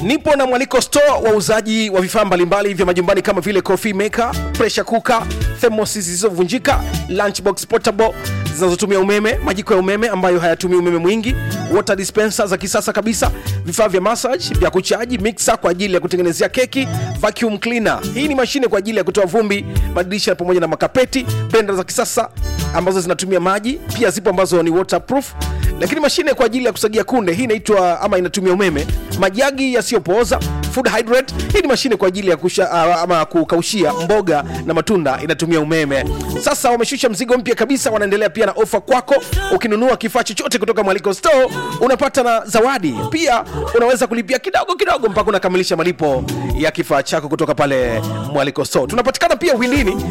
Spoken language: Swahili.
nipo na mwaliko store wauzaji wa vifaa mbalimbali vya majumbani kama vile coffee maker pressure cooker thermos zisizovunjika lunchbox portable zinazotumia umeme majiko ya umeme ambayo hayatumii umeme mwingi water dispenser za kisasa kabisa vifaa vya massage vya kuchaji mixer kwa ajili ya kutengenezea keki vacuum cleaner hii ni mashine kwa ajili ya kutoa vumbi madirisha pamoja na makapeti blender za kisasa ambazo zinatumia maji pia zipo ambazo ni waterproof lakini mashine kwa ajili ya kusagia kunde hii inaitwa ama inatumia umeme majagi yasiyopooza food hydrate hii ni mashine kwa ajili ya kusha, uh, ama kukaushia mboga na matunda inatumia umeme sasa wameshusha mzigo mpya kabisa wanaendelea pia na ofa kwako ukinunua kifaa chochote kutoka mwaliko store unapata na zawadi pia unaweza kulipia kidogo kidogo mpaka unakamilisha malipo ya kifaa chako kutoka pale mwaliko store tunapatikana pia windini